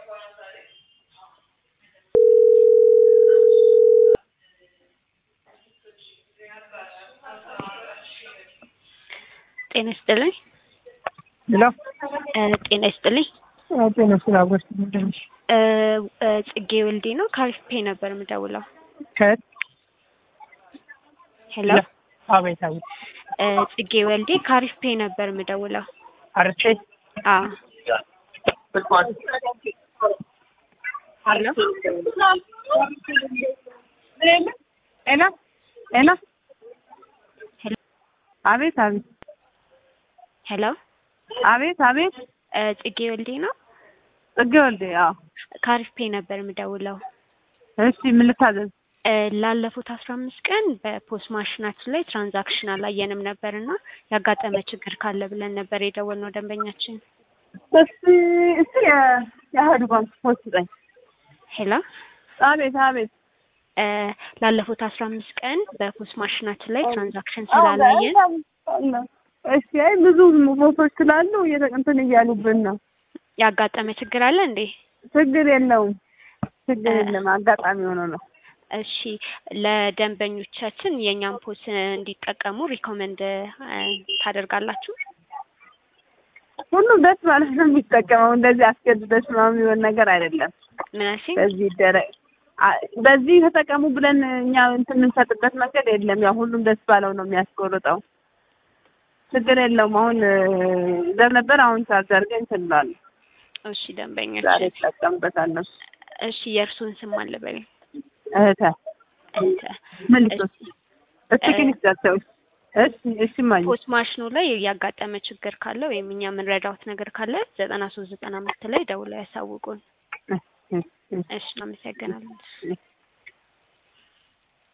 ጤና ይስጥልኝ። ሄሎ ጤና ይስጥልኝ። ጤና ስላ ጎስት ምንድነሽ? ጽጌ ወልዴ ነው። ካሪፍ ፔ ነበር የምደውለው። ከየት? ሄሎ አቤት አቤት። ጽጌ ወልዴ ካሪፍ ፔ ነበር የምደውለው። አርቼ አዎ ሄሎ ሄሎ ሄሎ ሄሎ አቤት አቤት ሄሎ አቤት አቤት ጽጌ ወልዴ ነው። ጽጌ ወልዴ። አዎ ካሪፍ ፔ ነበር የምደውለው። እሺ ምን ልታዘዝ? ላለፉት አስራ አምስት ቀን በፖስት ማሽናችን ላይ ትራንዛክሽን አላየንም ነበር እና ያጋጠመ ችግር ካለ ብለን ነበር የደወልነው ደንበኛችን። እስቲ እስቲ የአህዱ ባንክ ፖስት ስጠኝ። ሄሎ አቤት አቤት ላለፉት አስራ አምስት ቀን በፖስት ማሽናችን ላይ ትራንዛክሽን ስላላየን እሺ አይ ብዙ ቦቶች ስላሉ እየተቀንትን እያሉብን ነው። ያጋጠመ ችግር አለ እንዴ? ችግር የለውም ችግር የለም። አጋጣሚ ሆኖ ነው። እሺ ለደንበኞቻችን የእኛን ፖስ እንዲጠቀሙ ሪኮመንድ ታደርጋላችሁ? ሁሉም ደስ ማለት ነው የሚጠቀመው። እንደዚህ አስገድደሽ ምናምን የሚሆን ነገር አይደለም። ምን አልሽኝ? በዚህ ይደረግ በዚህ ተጠቀሙ ብለን እኛ እንትን የምንሰጥበት መንገድ የለም። ያው ሁሉም ደስ ባለው ነው የሚያስቆርጠው። ችግር የለውም። አሁን ዘር ነበር አሁን ቻርጅ አድርገን እንትን እንላለን። እሺ ደንበኞች፣ ዛሬ እጠቀምበታለሁ። እሺ የእርሱን ስም አልበል። እህተ እንተ ምን ልትወስድ እስቲ ግን ይዛቸው እሺ እሺ ማኝ ፖስት ማሽኑ ላይ ያጋጠመ ችግር ካለ ወይም እኛ የምንረዳውት ነገር ካለ ዘጠና ሶስት ዘጠና አምስት ላይ ደውለው ያሳውቁን። እሺ አመሰግናለሁ።